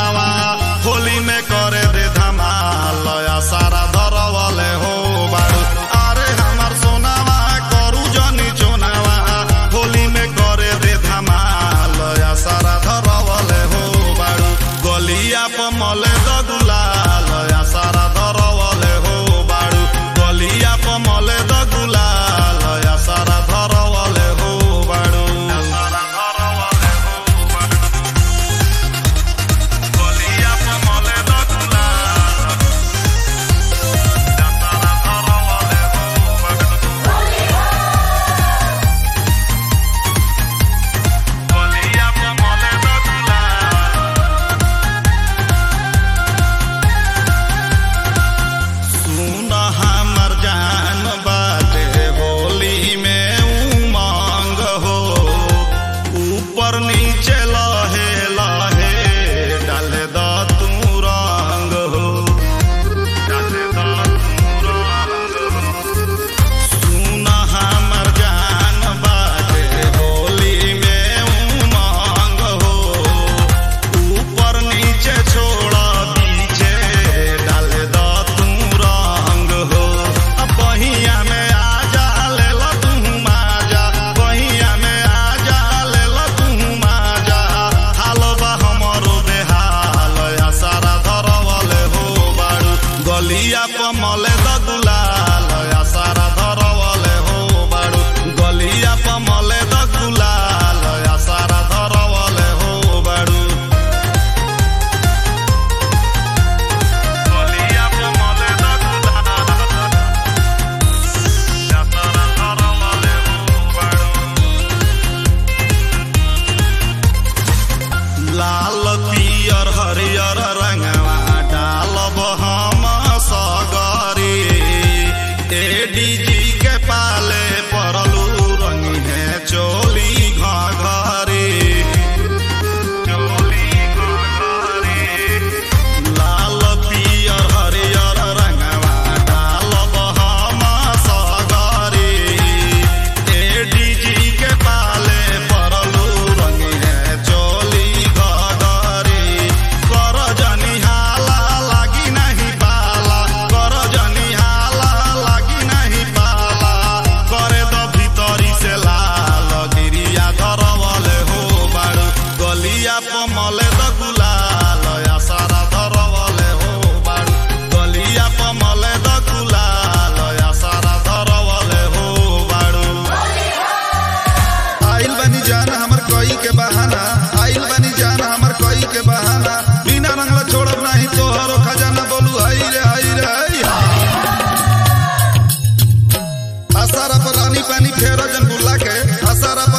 सोनावा होली में करे दे धमाल या सारा धरवले हो बारू अरे हमार सोनावा करू जनी चोनावा होली में करे दे धमाल या सारा धरवले हो बारू गलिया प मले द गुलाल या सारा धरवले हो बारू गलिया प मले द गुलाल या सारा धरवले हो बारू या सारा धरवले हो बारू गलिया प मले द गुलाल या सारा धरवले हो बारू गलिया प मले द गुलाल सुन हमर जान बाटे होली में उमंग हो ऊपर नीचे लहे लहे डाले द तू रंग हो डाले द तू रंग हो सुन हमर जान बाटे होली में उमंग हो ऊपर नीचे छोड़ पीछे डाल द तू रंग हो अब बहिया में आ जा ले लो तू माजा बहिया में आ जा ले लो तू माजा हालो बा हमरो बेहाल या सारा धरवले हो बारू गलिया प मले द गुलाल या सारा धरवले हो बारू गलिया प मले द गुलाल या सारा धरवले हो बारू गलिया प मले द गुलाल या सारा धरवले हो बारू लाल पियर हरियर रंगवा डालब हम सगरी एडीजी के पाले परलू रंगी है चोली घघरी चोली घघरी लाल पियर हरियर रंगवा डालब हम सगरी एडीजी के पाले परलू रंगी है चोली घघरी कर जनी हाला लागी नहीं पाला कर जनी हाला लागी नहीं पाला करे द भीतरी से लाल गिरिया धरवले हो बारू गलिया प मले द गुलाल या सारा धरवले हो बारू गलिया प मले द गुलाल या सारा धरवले हो बारू आइल बनी जान हमर कोई के बहाना आइल बनी जान हमर कोई के बहाना बिना रंगला छोड़ब नहीं तोहरो खजाना बोलू हाय रे हाय रे हाय आसारा पर रानी पानी फेरो जन बुला के आसारा